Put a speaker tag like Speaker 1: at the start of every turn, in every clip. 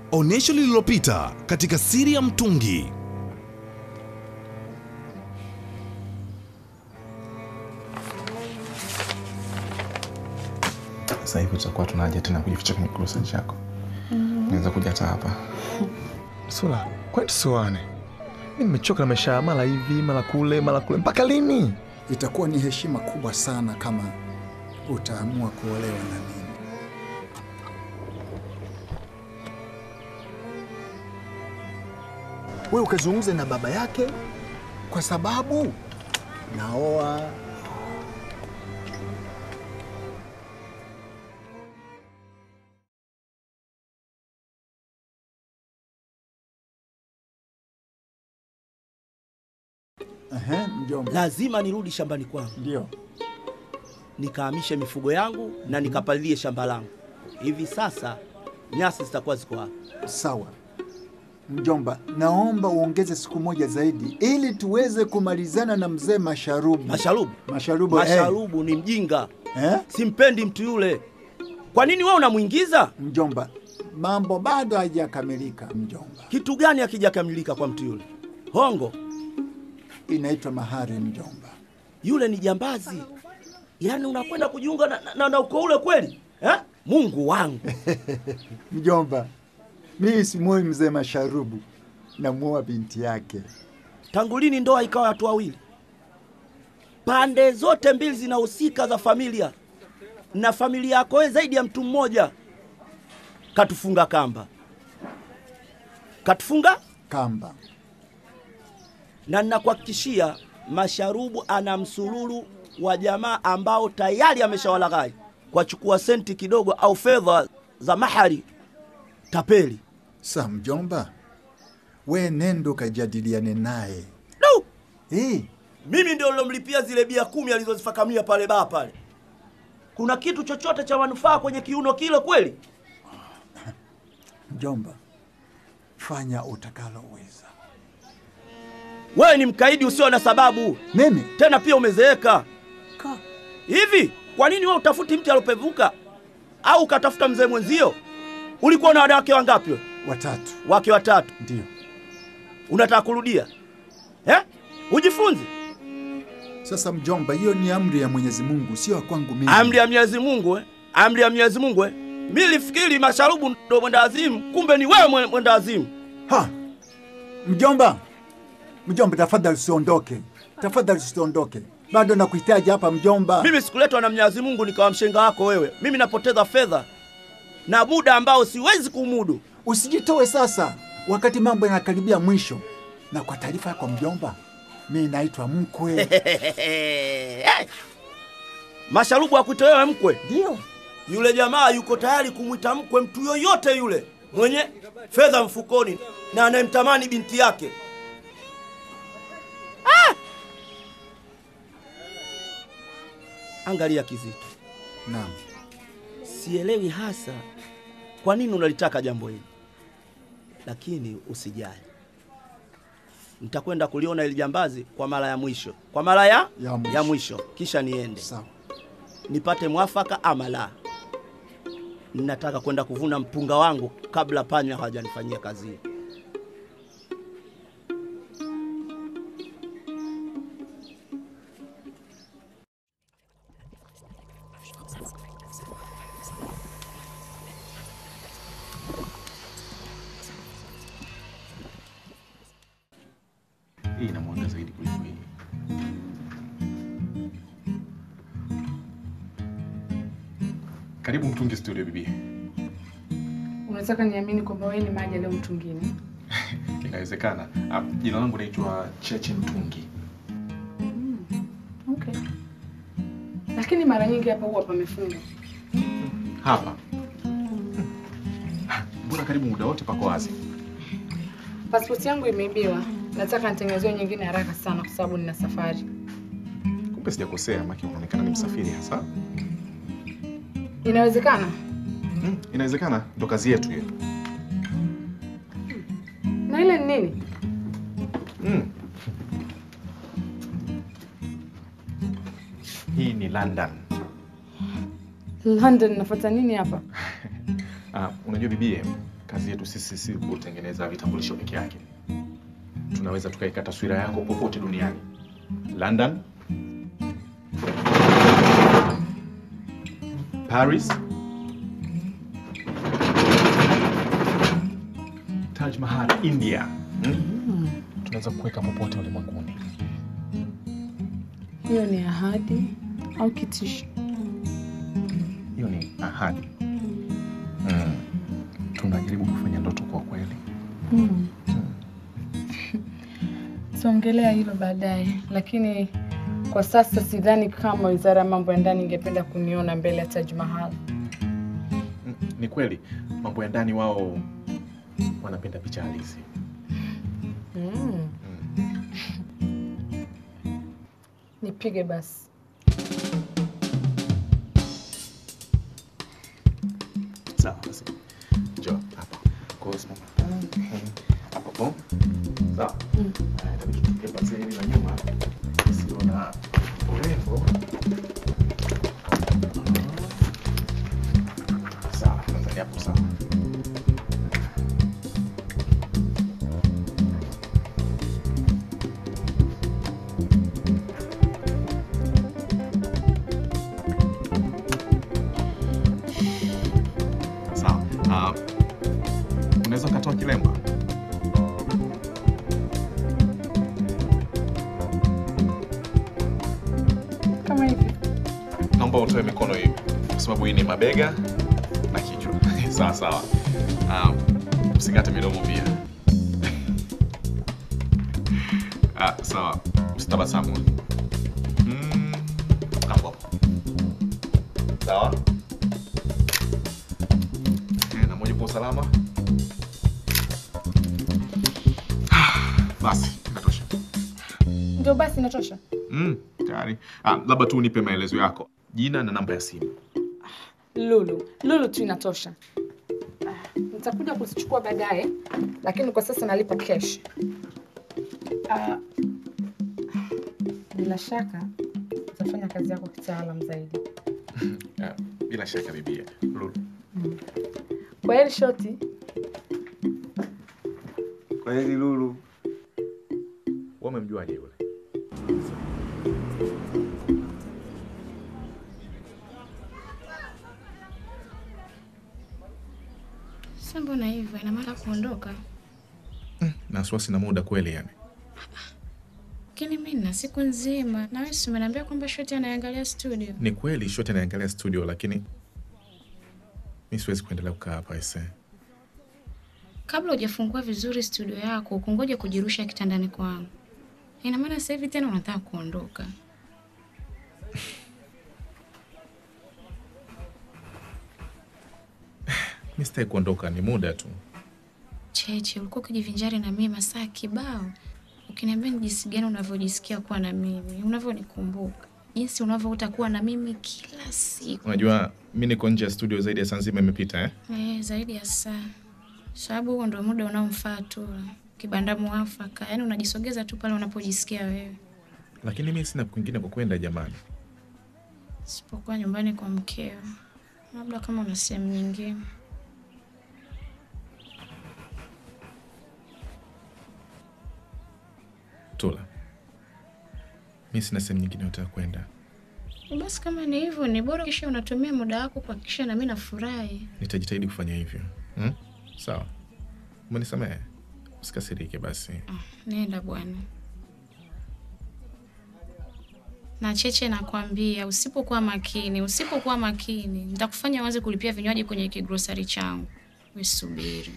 Speaker 1: onyesho lililopita katika siri ya mtungi.
Speaker 2: Sasa hivi tutakuwa tunaja tena kujificha kwenye kirusa chako. Naweza kuja hata hapa.
Speaker 3: Sula, kwani tusioane? Mi nimechoka na maisha ya mara hivi mara kule mara kule, mpaka lini?
Speaker 4: Itakuwa ni heshima kubwa sana kama utaamua kuolewa na mimi. Wewe ukazungumze na baba yake, kwa sababu naoa. Ehe, mjomba.
Speaker 5: lazima nirudi shambani kwangu
Speaker 4: Ndio.
Speaker 5: nikahamishe mifugo yangu na nikapalilie shamba langu. Hivi sasa nyasi zitakuwa ziko hapa.
Speaker 4: Sawa mjomba, naomba uongeze siku moja zaidi ili tuweze kumalizana na mzee Masharubu.
Speaker 5: Masharubu,
Speaker 4: Masharubu, eh.
Speaker 5: Masharubu ni mjinga,
Speaker 4: Eh?
Speaker 5: simpendi mtu yule. Kwa nini wewe unamwingiza?
Speaker 4: Mjomba, mambo bado hayajakamilika mjomba.
Speaker 5: Kitu gani hakijakamilika kwa mtu yule? Hongo
Speaker 4: Inaitwa mahari mjomba.
Speaker 5: yule ni jambazi, yaani unakwenda kujiunga na, na, na, na ukoo ule kweli eh? Mungu wangu
Speaker 4: Mjomba, mimi simwoi mzee Masharubu, namuoa binti yake.
Speaker 5: tangu lini ndoa ikawa watu wawili? Pande zote mbili zinahusika za familia, na familia yako wewe zaidi ya mtu mmoja. Katufunga kamba, katufunga
Speaker 4: Kamba
Speaker 5: na ninakuhakikishia Masharubu ana msululu wa jamaa ambao tayari ameshawalaghai kwa chukua senti kidogo au fedha za mahari tapeli.
Speaker 4: sa mjomba, we nendo kajadiliane naye.
Speaker 5: No!
Speaker 4: Eh,
Speaker 5: Mimi ndio nilomlipia zile bia kumi alizozifakamia pale baa pale. Kuna kitu chochote cha manufaa kwenye kiuno kile kweli?
Speaker 4: mjomba, fanya utakaloweza.
Speaker 5: Wewe ni mkaidi usio na sababu,
Speaker 4: Mimi
Speaker 5: tena pia umezeeka
Speaker 4: Ka.
Speaker 5: hivi. Kwa nini wewe utafuti mti alopevuka au ukatafuta mzee mwenzio? Ulikuwa na wanawake wangapi? wewe?
Speaker 4: watatu
Speaker 5: Wake watatu.
Speaker 4: ndio.
Speaker 5: Unataka kurudia eh? Ujifunze
Speaker 4: Sasa mjomba, hiyo ni amri ya Mwenyezi Mungu, sio ya kwangu mimi.
Speaker 5: amri ya Mwenyezi Mungu eh? Amri ya Mwenyezi Mungu eh? Mimi nilifikiri Masharubu ndo mwenda azimu, kumbe ni wewe mwe- mwenda azimu.
Speaker 4: Ha! Mjomba, mjomba, tafadhali usiondoke, tafadhali usiondoke, bado nakuhitaji hapa mjomba.
Speaker 5: Mimi sikuletwa na Mwenyezi Mungu nikawa mshenga wako wewe. Mimi napoteza fedha na muda ambao siwezi kumudu.
Speaker 4: Usijitoe sasa, wakati mambo yanakaribia mwisho. Na kwa taarifa yako mjomba, mi naitwa mkwe.
Speaker 5: Masharubu akuite wewe mkwe.
Speaker 4: Ndio
Speaker 5: Yule jamaa yuko tayari kumwita mkwe mtu yoyote yule mwenye fedha mfukoni na anayemtamani binti yake. Ah! Angalia Kizito,
Speaker 4: naam.
Speaker 5: sielewi hasa kwa nini unalitaka jambo hili, lakini usijali, nitakwenda kuliona ili jambazi kwa mara ya mwisho, kwa mara ya,
Speaker 4: Ya mwisho.
Speaker 5: ya mwisho, kisha niende
Speaker 4: Sawa.
Speaker 5: nipate mwafaka ama la. Ninataka kwenda kuvuna mpunga wangu kabla panya hawajanifanyia kazi hii.
Speaker 2: Hii ina mwanga zaidi kuliko hii. Karibu Mtungi Studio bibi.
Speaker 6: Unataka niamini kwamba wewe ni maji leo mtungini?
Speaker 2: Inawezekana. Ah, Jina langu naitwa Cheche Mtungi.
Speaker 6: Okay. Lakini mara nyingi hapa huwa pamefunga.
Speaker 2: Hapa. Mbona karibu muda wote pako wazi?
Speaker 6: Pasipoti yangu imeibiwa. Nataka nitengenezewe nyingine haraka sana kwa sababu nina safari.
Speaker 2: Kumbe sijakosea, maki unaonekana ni msafiri hasa.
Speaker 6: Inawezekana?
Speaker 2: Hmm, inawezekana ndo kazi yetu hiyo.
Speaker 6: Na ile ni nini?
Speaker 2: Hmm. Hii ni London.
Speaker 6: London nafuata nini hapa?
Speaker 2: Ah, unajua bibie, kazi yetu sisi si kutengeneza vitambulisho peke yake. Tunaweza tukaika taswira yako popote duniani, London, Paris, Taj Mahal, India. Hmm? Tunaweza kuweka popote ulimwenguni.
Speaker 6: Hiyo ni ahadi au kitisho?
Speaker 2: Hiyo ni ahadi. Mm. Tunajaribu kufanya ndoto kwa kweli.
Speaker 6: Tuongelea hilo baadaye, lakini kwa sasa sidhani kama wizara ya mambo ya ndani ingependa kuniona mbele ya Taj Mahal.
Speaker 2: Mm, Ni kweli mambo ya ndani wao wanapenda picha halisi.
Speaker 6: Mm. Nipige basi.
Speaker 2: Sawa basi. Njoo hapa. Kwa hiyo simama. Mm. Hapo po. Sawa. Haya, itabidi tutupe pazia hili la nyuma. Isiona urembo. Sawa, nadhani hapo sawa. Sawa. Ah, unaweza ukatoa kilemba?
Speaker 6: Kama hivi.
Speaker 2: Naomba utoe mikono hivi, kwa sababu hii ni mabega na kichwa. sawa sawa. Ah, usikate midomo pia. ah, sawa. Usitabasamu. Mm, hapo hapo. Sawa. Eh, na moja kwa usalama. Basi, inatosha.
Speaker 6: Ndio basi inatosha.
Speaker 2: Mm, tayari. Ah, labda tu unipe maelezo yako, jina na namba ya simu.
Speaker 6: Lulu, Lulu tu inatosha. Ah, Nitakuja kuzichukua baadaye, lakini kwa sasa nalipa cash. Ah, bila shaka utafanya kazi yako kitaalam zaidi.
Speaker 2: Ah, bila shaka bibia. Lulu.
Speaker 6: Kwa heri shoti.
Speaker 7: Kwa heri Lulu.
Speaker 2: Wewe umemjuaje yule?
Speaker 8: Sasa mbona hivyo? Ina maana kuondoka?
Speaker 2: Na wasiwasi na muda kweli yani.
Speaker 8: Lakini mimi nina siku nzima, na wewe si umeniambia kwamba shoti anaangalia studio.
Speaker 2: Ni kweli shoti anaangalia studio lakini mi siwezi kuendelea kukaa hapa ise.
Speaker 8: Kabla hujafungua vizuri studio yako, ukungoja kujirusha kitandani kwangu. Ina maana sasa hivi tena unataka kuondoka?
Speaker 2: Mi sitaki kuondoka, ni muda tu.
Speaker 8: Cheche, ulikuwa ukijivinjari na mimi masaa kibao, ukiniambia ni jinsi gani unavyojisikia kuwa na mimi, unavyonikumbuka, jinsi unavyoota kuwa na mimi kila siku.
Speaker 2: Unajua mi niko nje ya studio zaidi ya saa nzima imepita eh?
Speaker 8: Eh, zaidi ya saa, sababu huo ndo muda unaomfaa tu, kibanda mwafaka, yaani unajisogeza tu pale unapojisikia wewe,
Speaker 2: Lakini mi sina kwingine kwa kwenda jamani.
Speaker 8: sipokuwa nyumbani kwa mkeo, labda kama una sehemu nyingine.
Speaker 2: Tula, mi sina sehemu nyingine yote ya kwenda.
Speaker 8: Basi kama ni hivyo, ni bora kisha unatumia muda wako kuhakikisha na mimi nafurahi.
Speaker 2: Nitajitahidi kufanya hivyo hmm? Sawa, umenisamehe? Usikasirike basi.
Speaker 8: Nenda bwana. Na Cheche, nakwambia usipokuwa makini, usipokuwa makini nitakufanya waze kulipia vinywaji kwenye kigrosari changu. We subiri.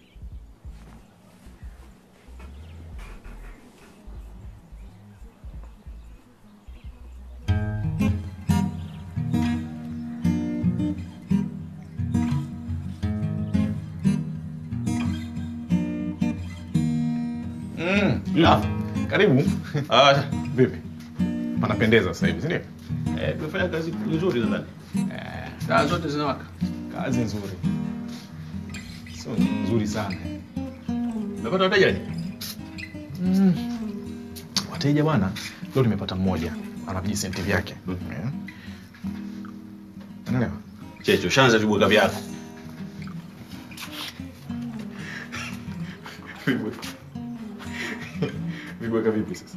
Speaker 2: Mm. Ah, karibu. Ah, vipi? Panapendeza sasa hivi, si ndio?
Speaker 5: Eh, tumefanya kazi nzuri nadhani.
Speaker 2: Eh,
Speaker 5: Taa zote zinawaka.
Speaker 2: kazi nzuri, sio nzuri sana.
Speaker 5: Umepata wateja?
Speaker 2: Wateja bwana, leo nimepata mmoja ana vijisenti vyake. Eh. Unaelewa?
Speaker 5: Checho, shanza vibweka vyako.
Speaker 2: Vibweka vipi sasa?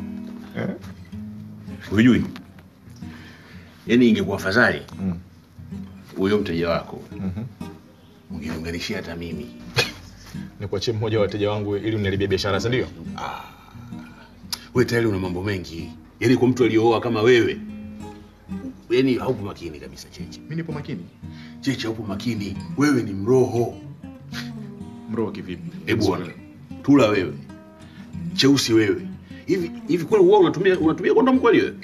Speaker 7: Hujui? Yaani ingekuwa afadhali huyo mteja wako ungeniunganishia hata mimi.
Speaker 2: Nikuachie mmoja wa wateja wangu ili uniharibie biashara, si ndio?
Speaker 7: Wewe tayari una mambo mengi, yaani kwa mtu aliyooa kama wewe, yaani haupo makini kabisa Cheche.
Speaker 2: Mimi nipo makini.
Speaker 7: Cheche, haupo makini, wewe ni mroho.
Speaker 2: Mroho kivipi?
Speaker 7: Hebu ona, tula wewe, cheusi wewe. Hivi hivi kweli wewe unatumia unatumia kondomu kweli wewe?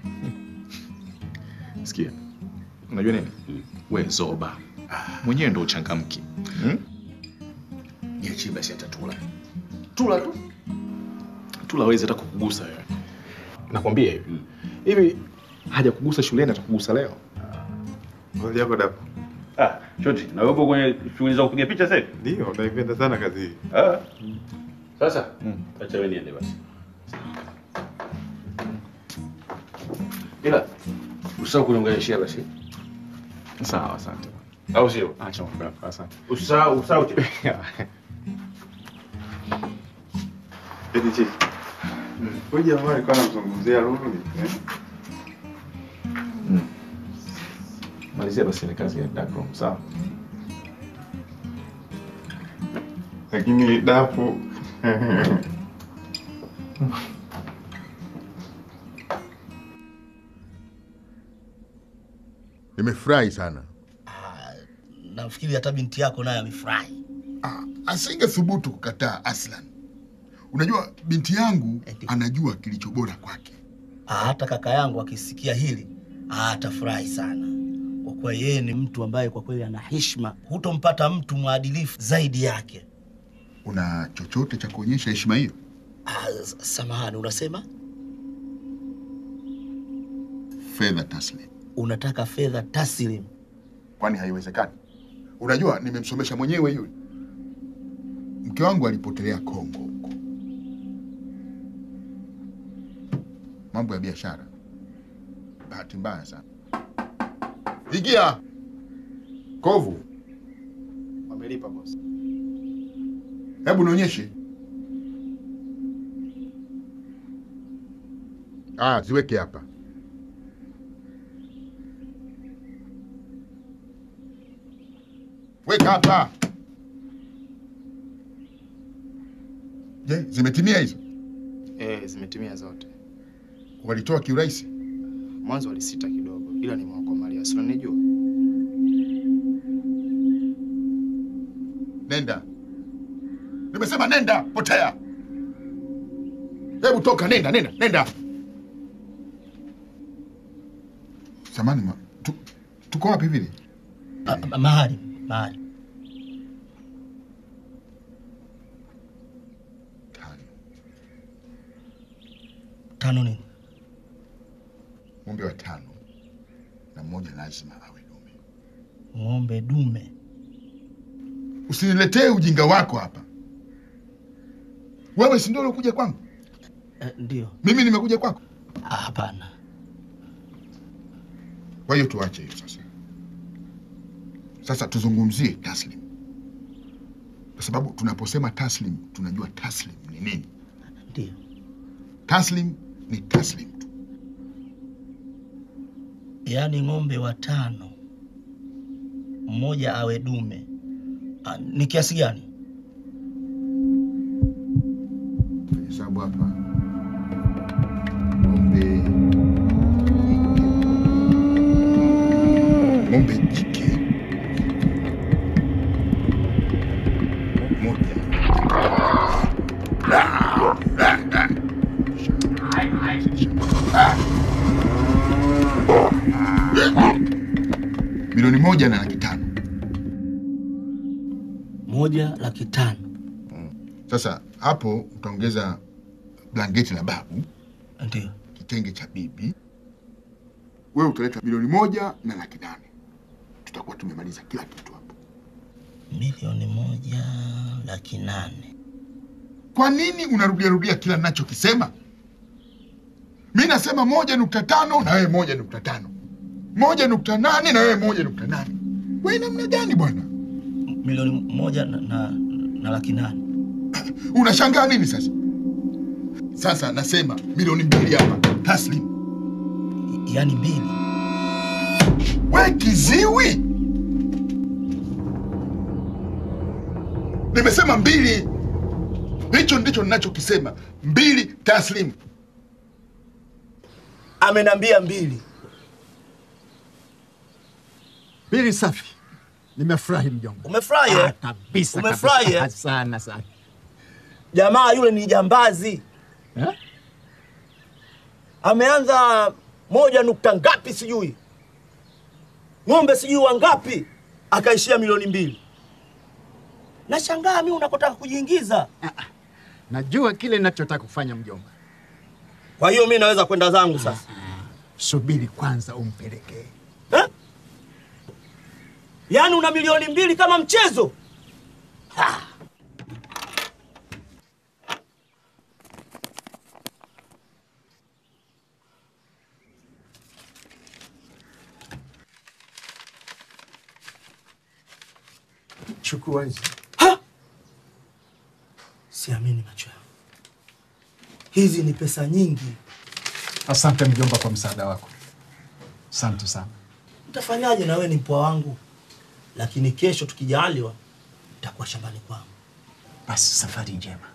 Speaker 2: Sikia, unajua nini? We zoba mwenyewe ndo uchangamki. Hmm?
Speaker 7: Niachie basi hata tula. Tula tu.
Speaker 2: Tula hawezi hata kukugusa wewe. Nakwambia hivi. Hivi haja kugusa shuleni atakugusa leo.
Speaker 9: Ngoja yako dapo.
Speaker 7: Ah, shoti, na wewe upo kwenye shughuli za kupiga picha sasa?
Speaker 9: Ndio, naipenda sana kazi hii.
Speaker 7: Ah. Sasa, acha wewe niende basi. Ila usisahau kuniunganishia basi.
Speaker 2: Sawa, asante.
Speaker 7: Au sio?
Speaker 2: Acha mambo yako, asante.
Speaker 7: Usisahau, usisahau.
Speaker 9: Eti cheki. Huyu jamaa alikuwa anamzungumzia Lulu. eh?
Speaker 2: Malizia basi ile kazi ya dark room, sawa?
Speaker 9: Lakini dapo
Speaker 10: Nimefurahi sana.
Speaker 5: Nafikiri hata binti yako naye amefurahi.
Speaker 10: Ah, asingethubutu kukataa Aslan. Unajua binti yangu anajua kilicho bora kwake.
Speaker 5: Ah, hata kaka yangu akisikia hili ah, atafurahi sana, kwa kuwa yeye ni mtu ambaye kwa kweli ana heshima. Hutompata mtu mwadilifu zaidi yake.
Speaker 10: Una chochote cha kuonyesha heshima hiyo?
Speaker 5: Ah, s- samahani, unasema
Speaker 10: Fedha taslim.
Speaker 5: unataka fedha taslim?
Speaker 10: Kwani haiwezekani? Unajua nimemsomesha mwenyewe yule. Mke wangu alipotelea Kongo huko, mambo ya biashara. Bahati mbaya sana. Ingia kovu,
Speaker 2: Wamelipa boss.
Speaker 10: hebu nionyeshe. Ah, ziweke hapa. Weka hapa. Je, zimetimia hizo?
Speaker 11: Eh, zimetimia zote.
Speaker 10: Walitoa kiurahisi?
Speaker 11: Mwanzo walisita kidogo, ila nimewakomalia. Si unanijua?
Speaker 10: Nenda. Nimesema nenda, potea. Hebu toka, nenda, nenda, nenda. Samani, ma, tu, tuko wapi vile?
Speaker 5: Ah, ma- mahali mahali tano nini?
Speaker 10: Ng'ombe watano na mmoja lazima awe dume.
Speaker 5: Ng'ombe dume?
Speaker 10: Usiniletee ujinga wako hapa. Wewe si ndio ulikuja kwangu?
Speaker 5: Eh, ndio.
Speaker 10: Mimi nimekuja kwako?
Speaker 5: Ah, Hapana.
Speaker 10: Kwa hiyo tuache hiyo sasa. Sasa tuzungumzie taslim, kwa sababu tunaposema taslim tunajua taslim ni nini.
Speaker 5: Ndio.
Speaker 10: Taslim ni taslim tu.
Speaker 5: Yaani ng'ombe watano, mmoja awe dume. Ah, ni kiasi gani?
Speaker 10: Hesabu hapa, ng'ombe ng'ombe jike moja milioni moja na laki tano.
Speaker 5: Moja laki tano.
Speaker 10: Sasa hapo utaongeza blanketi la babu,
Speaker 5: Ndio.
Speaker 10: kitenge cha bibi, wewe utaleta milioni moja na laki nane. Tutakuwa tumemaliza kila kitu hapo.
Speaker 5: Milioni moja laki nane.
Speaker 10: Kwa nini unarudia rudia kila ninachokisema? Mi nasema moja nukta tano na wewe moja nukta tano moja nukta nane na wewe moja nukta nane We namna gani bwana?
Speaker 5: Milioni moja na, na, na laki nane.
Speaker 10: unashangaa nini sasa? Sasa nasema milioni mbili hapa taslim.
Speaker 5: Yaani mbili?
Speaker 10: We kiziwi! Nimesema mbili. Hicho ndicho ninachokisema, mbili taslim.
Speaker 5: Amenambia mbili.
Speaker 12: Mbili safi. Nimefurahi mjomba.
Speaker 5: Umefurahi eh?
Speaker 12: Ah, kabisa
Speaker 5: Umefurahi
Speaker 12: kabisa.
Speaker 5: eh?
Speaker 12: Sana sana.
Speaker 5: Jamaa yule ni jambazi
Speaker 12: Eh?
Speaker 5: ameanza moja nukta ngapi sijui, ng'ombe sijui wangapi, akaishia milioni mbili. Nashangaa mi unakotaka kujiingiza.
Speaker 12: Najua kile ninachotaka kufanya mjomba.
Speaker 5: Kwa hiyo mi naweza kwenda zangu sasa.
Speaker 12: Subiri kwanza umpelekee.
Speaker 5: Eh? Yaani una milioni mbili kama mchezo? Ha!
Speaker 12: Chukua hizi.
Speaker 5: Siamini macho yangu, hizi ni pesa nyingi.
Speaker 12: Asante mjomba kwa msaada wako. Asante sana.
Speaker 5: Utafanyaje na wewe ni mpwa wangu, lakini kesho tukijaliwa utakuwa shambani kwangu.
Speaker 12: Basi safari njema.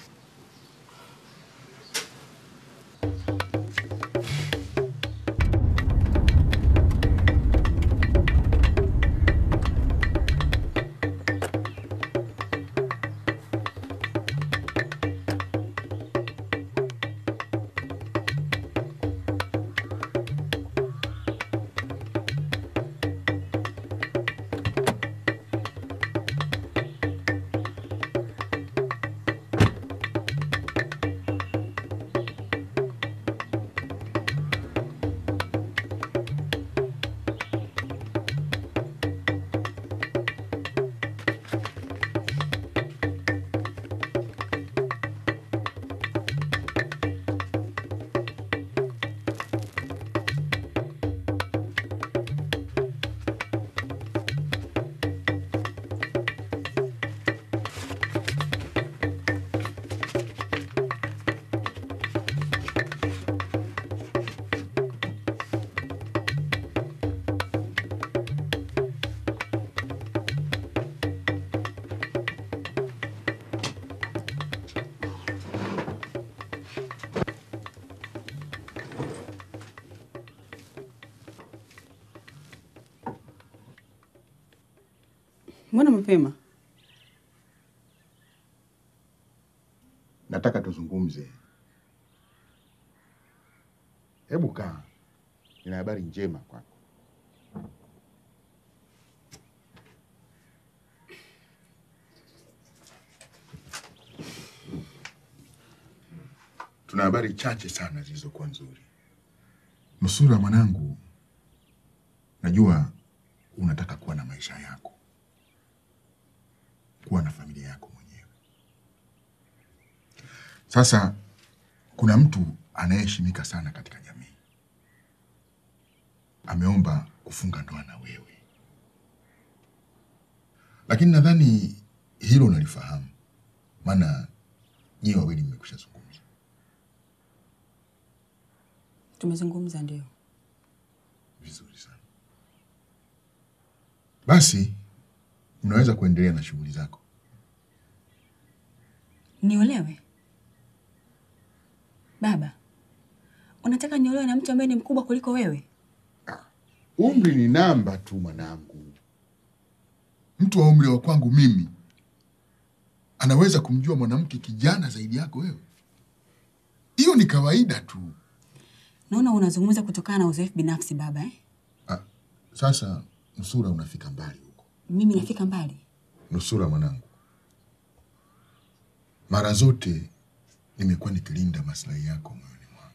Speaker 13: Mbona mapema?
Speaker 10: Nataka tuzungumze. Hebu kaa, nina habari njema kwako. Tuna habari chache sana zilizokuwa nzuri. Nusura mwanangu, najua unataka kuwa na maisha yako, kuwa na familia yako mwenyewe. Sasa kuna mtu anayeheshimika sana katika jamii ameomba kufunga ndoa na wewe, lakini nadhani hilo unalifahamu, maana nyie wawili mmekwisha zungumza.
Speaker 13: Tumezungumza ndio.
Speaker 10: Vizuri sana. Basi unaweza kuendelea na shughuli zako.
Speaker 13: Niolewe? Baba, unataka niolewe na mtu ambaye ni mkubwa kuliko wewe?
Speaker 10: Umri ni namba tu mwanangu. Mtu wa umri wa kwangu mimi anaweza kumjua mwanamke kijana zaidi yako wewe? Hiyo ni kawaida tu.
Speaker 13: Naona unazungumza kutokana na uzoefu binafsi baba eh?
Speaker 10: Sasa Nusura, unafika mbali huko.
Speaker 13: Mimi nafika mbali.
Speaker 10: Nusura mwanangu, mara zote nimekuwa nikilinda maslahi yako moyoni mwangu.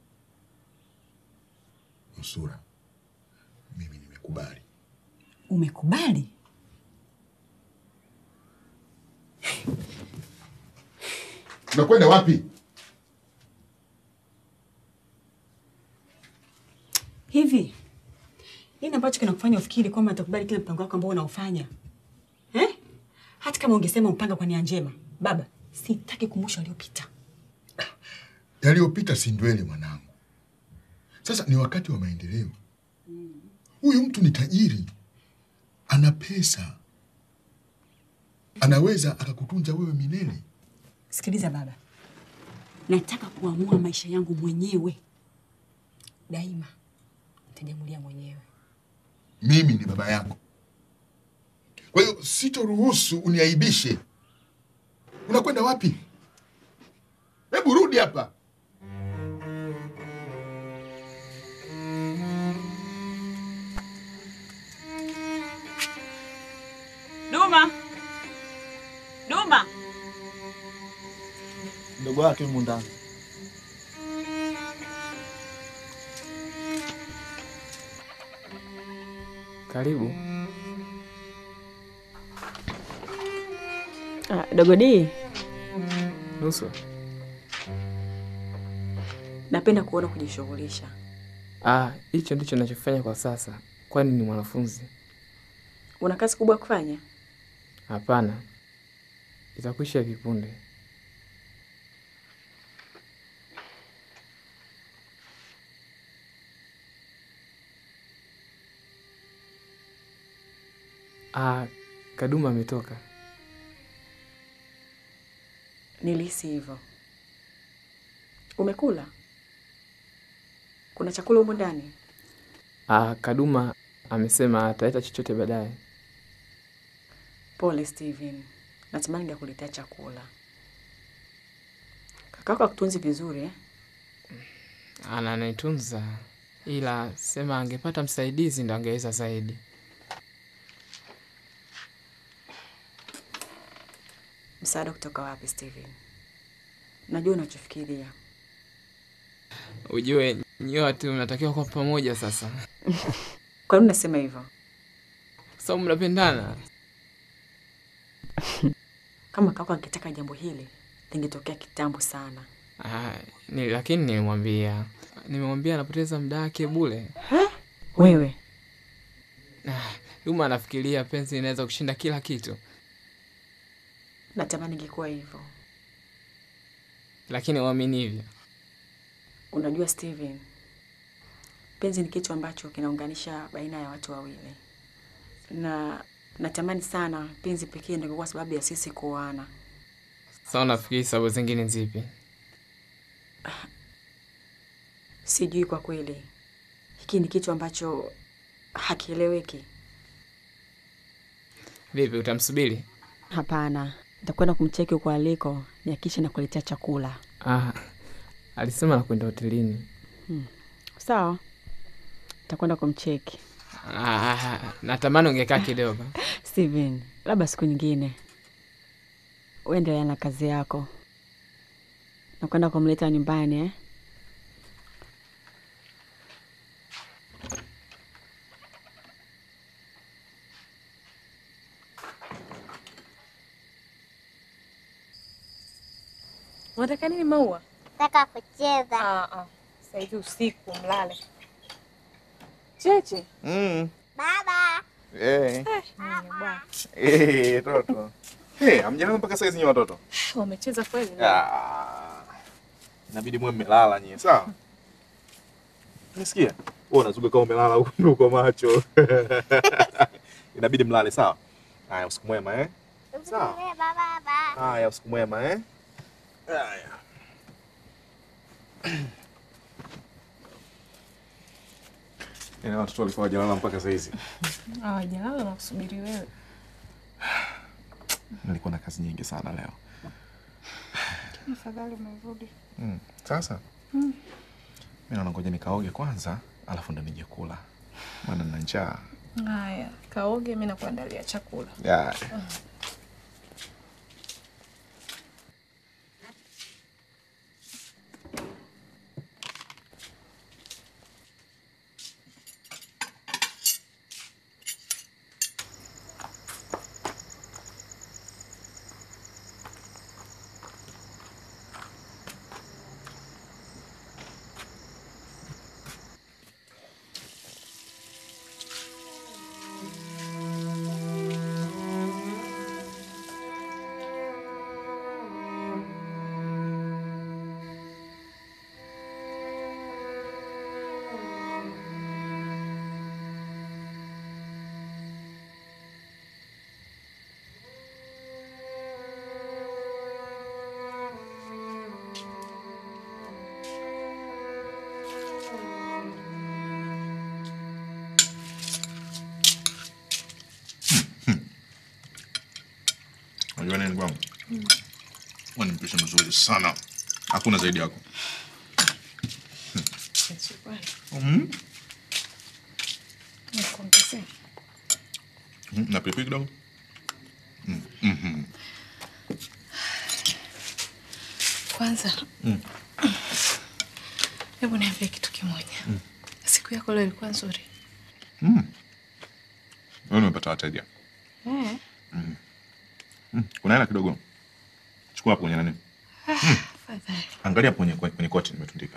Speaker 10: Nusura, mimi nimekubali.
Speaker 13: Umekubali?
Speaker 10: Unakwenda wapi?
Speaker 13: Hivi nini ambacho kinakufanya ufikiri kwamba nitakubali kile mpango wako ambao unaufanya eh? Hata kama ungesema mpanga kwa nia njema, baba, Sitaki kumbusha aliyopita.
Speaker 10: Yaliyopita si ndwele mwanangu. Sasa ni wakati wa maendeleo. Huyu mtu ni tajiri, ana pesa, anaweza akakutunza wewe milele.
Speaker 13: Sikiliza baba, nataka kuamua maisha yangu mwenyewe daima, nitajamulia mwenyewe.
Speaker 10: Mimi ni baba yako, kwa hiyo sitoruhusu uniaibishe. Unakwenda wapi? Hebu rudi hapa.
Speaker 13: Duma, Duma,
Speaker 5: Mdogo wake yumo ndani.
Speaker 14: Karibu.
Speaker 13: ah, dogo D,
Speaker 14: Nusu.
Speaker 13: napenda kuona kujishughulisha.
Speaker 14: Ah, hicho ndicho ninachofanya kwa sasa. Kwani ni mwanafunzi?
Speaker 13: Una kazi kubwa ya kufanya?
Speaker 14: Hapana, itakwisha hivi punde. Ah, Kaduma ametoka.
Speaker 13: Nilihisi hivyo. Umekula? Kuna chakula humu ndani?
Speaker 14: Ah, Kaduma amesema ataleta chochote baadaye.
Speaker 13: Pole Steven, natamani ningekuletea chakula. Kakako akutunzi vizuri eh?
Speaker 14: Ananitunza, ila sema angepata msaidizi ndo angeweza zaidi.
Speaker 13: Msaada kutoka wapi Steven? Najua unachofikiria.
Speaker 14: Ujue nyote mnatakiwa kwa pamoja sasa,
Speaker 13: Kwa nini unasema hivyo?
Speaker 14: sababu mnapendana.
Speaker 13: Kama kako angetaka jambo hili lingetokea kitambo sana.
Speaker 14: Ah, ni, lakini nilimwambia nimemwambia anapoteza muda wake bule.
Speaker 13: Wewe
Speaker 14: Ah, Duma anafikiria penzi inaweza kushinda kila kitu,
Speaker 13: natamani ingekuwa hivyo.
Speaker 14: lakini uamini hivyo.
Speaker 13: Unajua Steven, penzi ni kitu ambacho kinaunganisha baina ya watu wawili, na natamani sana penzi pekee ndio ingekuwa sababu ya sisi kuoana.
Speaker 14: Sasa unafikiri sababu zingine zipi?
Speaker 13: Sijui kwa kweli, hiki ni kitu ambacho hakieleweki.
Speaker 14: Vipi, utamsubiri?
Speaker 13: Hapana, nitakwenda kumcheki huko aliko, nihakikishe nakuletea chakula.
Speaker 14: Ah, alisema nakwenda hotelini.
Speaker 13: Hmm. Sawa, nitakwenda kumcheki.
Speaker 14: Ah, natamani ungekaa kidogo.
Speaker 13: Steven, labda siku nyingine uendelea na kazi yako. Nakwenda kumleta nyumbani eh?
Speaker 6: Unataka nini Maua?
Speaker 15: Nataka kucheza.
Speaker 6: Ah, ah. Sasa hivi usiku mlale. Cheche.
Speaker 2: Mm.
Speaker 15: Baba.
Speaker 2: Eh.
Speaker 6: Eh, mwenye bwana.
Speaker 2: Eh, toto. Eh, hamjalala mpaka saizi nyinyi watoto?
Speaker 6: Wamecheza kweli leo.
Speaker 2: Ah. Inabidi mwe mmelala nyie, sawa? Nisikia? Wewe unazuga kama umelala huko uko macho. Inabidi mlale, sawa? Haya, usiku mwema eh? Sawa.
Speaker 15: Baba, baba.
Speaker 2: Haya, usiku mwema eh? Haya. Ina watoto walikuwa hawajalala mpaka saizi.
Speaker 6: Hawajalala na kusubiri wewe.
Speaker 2: Nilikuwa na kazi nyingi sana leo.
Speaker 6: Afadhali umerudi.
Speaker 2: Mm. Sasa
Speaker 6: Mm.
Speaker 2: mimi naona ngoja nikaoge kwanza, alafu ndo nije kula, maana nina njaa.
Speaker 6: Haya, kaoge, mimi nakuandalia chakula.
Speaker 2: Yeah.
Speaker 6: Mm.
Speaker 2: nini kwangu? Wewe ni mpishi mzuri sana. Hakuna zaidi yako. Mm.
Speaker 6: Nikuongezee.
Speaker 2: Mm, Na pilipili kidogo. Mm. Mhm.
Speaker 8: Kwanza
Speaker 2: Mm.
Speaker 8: hebu niambie kitu kimoja.
Speaker 2: Mm.
Speaker 8: Siku yako leo ilikuwa nzuri?
Speaker 2: Mm. Wewe umepata wateja.
Speaker 8: Eh.
Speaker 2: Mm. Mm. Kuna hela kidogo. Chukua hapo kwenye nani?
Speaker 8: Ah, Fadhali.
Speaker 2: Angalia hapo kwenye kwenye koti nimetundika.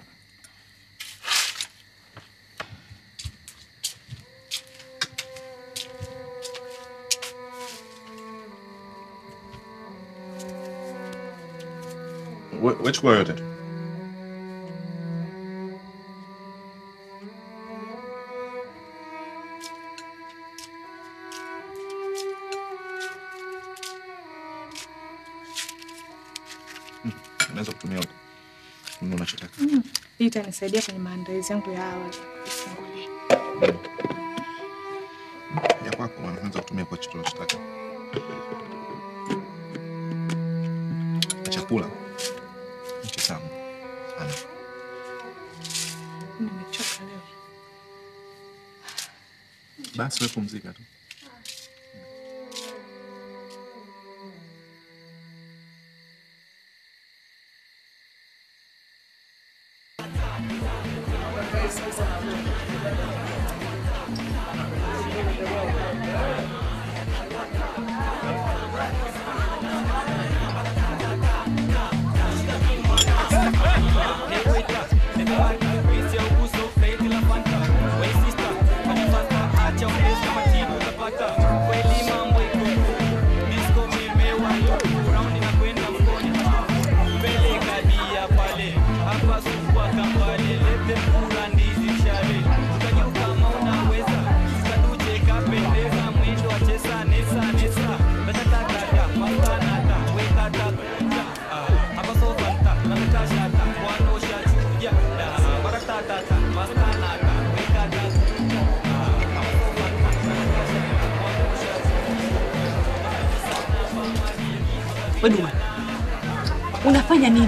Speaker 2: We- we chukua yote tu. Mm. Unaweza kutumia huko. Nunua unachotaka.
Speaker 6: Mm. Hii itanisaidia kwenye maandalizi yangu ya awali.
Speaker 2: ya kwako unaweza kutumia kwa chochote unachotaka. Na Chakula ni kitamu sana.
Speaker 6: Nimechoka leo.
Speaker 2: Basi wewe pumzika tu.
Speaker 13: Weduma, unafanya nini?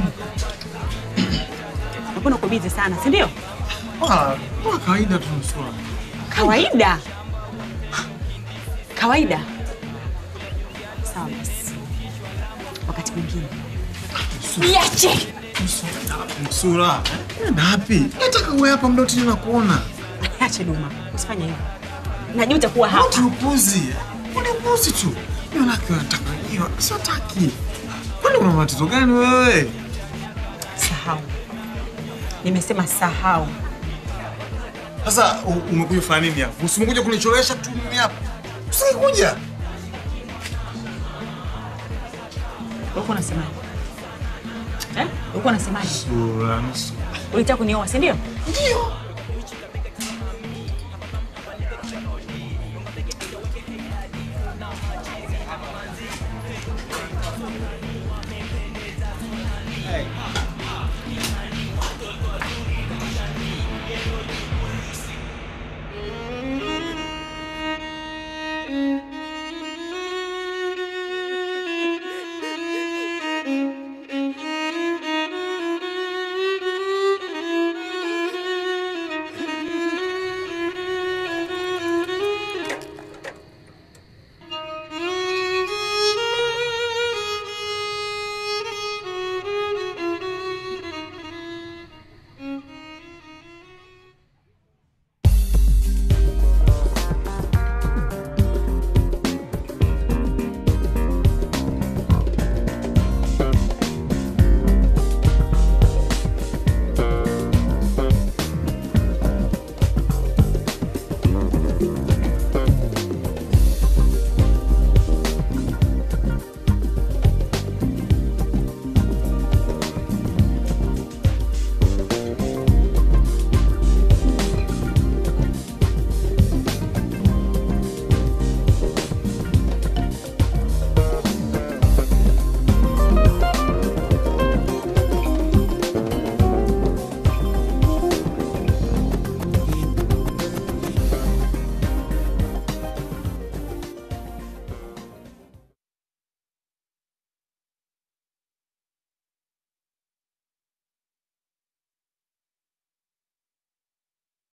Speaker 13: Mbona uko bizi sana, si ndio?
Speaker 3: Ah, kwa kawaida tu Nusura.
Speaker 13: Kawaida kawaida. Sawa basi, wakati mwingine niache.
Speaker 3: Nusura, nenda wapi? Nataka uwe hapa muda wote nakuona.
Speaker 13: Acha Duma, usifanye hivyo. Najuta kuwa hapa.
Speaker 3: Ni upuzi. Ni upuzi tu. Mimi wanawake wanataka hiyo, siwataki. Kwani una matatizo gani wewe?
Speaker 13: Sahau, nimesema sahau.
Speaker 3: Sasa u- umekuja kufanya nini hapa? Usimekuja kunicholesha tu mimi hapa. Usingekuja.
Speaker 13: Ulikuwa unasemaje? Eh? Ulikuwa unasemaje?
Speaker 3: Nusura, Nusura.
Speaker 13: Ulitaka kunioa, si ndio?
Speaker 3: Ndio.